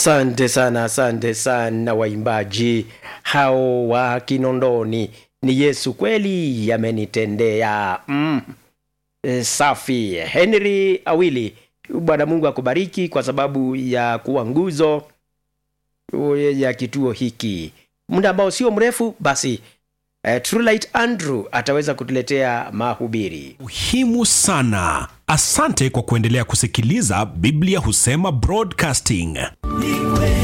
Asante sana, asante sana waimbaji hao wa Kinondoni. Ni Yesu kweli amenitendea. Mm. E, safi. Henry Awili, Bwana Mungu akubariki kwa sababu ya kuwa nguzo ya kituo hiki. Muda ambao sio mrefu basi eh, Trulight Andrew ataweza kutuletea mahubiri. muhimu sana asante kwa kuendelea kusikiliza biblia husema broadcasting